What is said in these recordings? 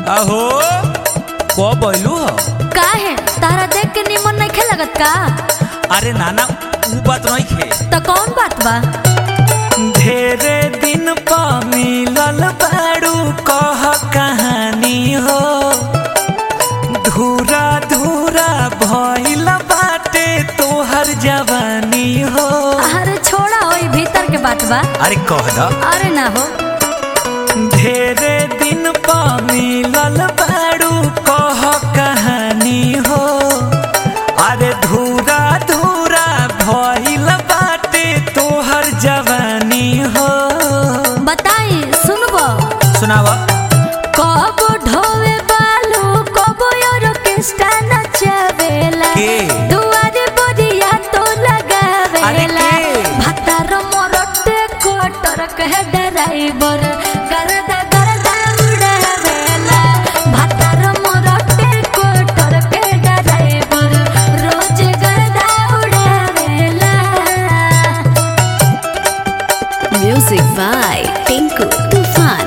अहो को बोलू हो काहे तारा देख के निमन नहीं खे लगत का अरे नाना ऊ बात नहीं खे तो कौन बात बा ढेरे दिन पा मिलल बाड़ू कह कहानी हो धूरा धूरा भइल बाटे तोहर जवानी हो अरे छोड़ा ओई भीतर के बात बा अरे कह द अरे ना हो ढेरे दिन पा मिलल बाड़ू कह कहानी हो अरे धूरा धूरा भइल बाटे तोहर जवानी हो बताई सुनबो सुनावा कब ढोवे बालू कब ऑर्केस्ट्रा नचावेला के? दुआरे बरिया तो लगावेला अरे के? भतार मोरटे कोटर कह ड्राइवर करदा करदा उड़ावेला भतार मोरटे कोटर के ड्राइवर रोज करदा उड़ावेला Music by Tinku Tufan.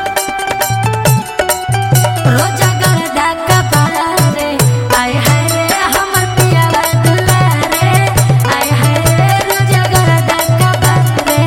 रोजा गरदा कपाला रे आय हाय रे हमर पियावा दुलारे आय हाय रे रोजा गरदा कपाला रे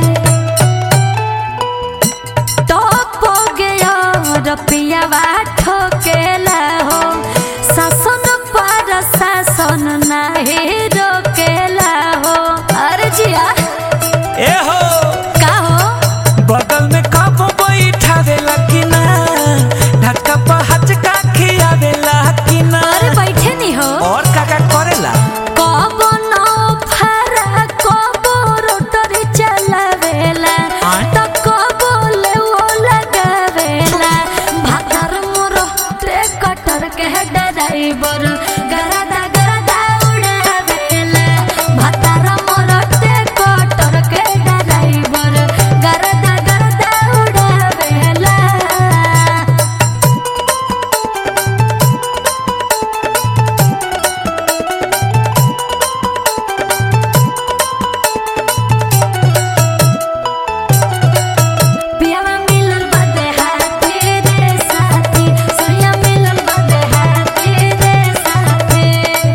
टॉप हो गया रपियावा ठोकेला हो शासन पर शासन नाही रोकेला हो अरे जिया ए हो का हो बगल में कब बैठावेला कि ना ढक्का पर हचका खियावेला कि ना अरे बैठे नहीं हो और का का करेला कब न फारा कब रोटरी चलावेला आय? त कब ले वो लगावेला भातर मोर ट्रे कटर के ड्राइवर गरदा गरदा उड़ावेला भातर मोर ट्रे कटर के ड्राइवर गरदा गरदा उड़ावेला पियावा मिलल बादे हाथी रे साथी सोया मिलल बादे हाथी रे साथी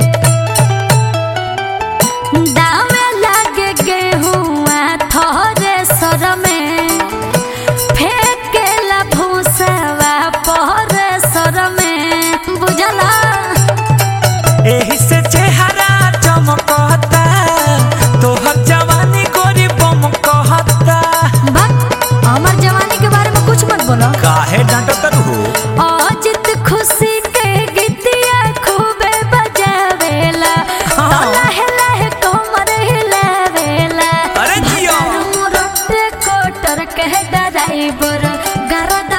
दावे लागे गेहुआ थोरे सर में फेंकेला भूसवा पहरे सर में बुझला एही से चेहरा चमकता तोहर जवानी गोरी बम कहता बक हमर जवानी के बारे में कुछ मत बोलो काहे डांटत हो अजित खुशी के गीतिया खूबे बजावेला हाँ। तो लहे लहे कमर हिलावेला अरे जियो। भतार मोरटे कोटर के ड्राइवर गरद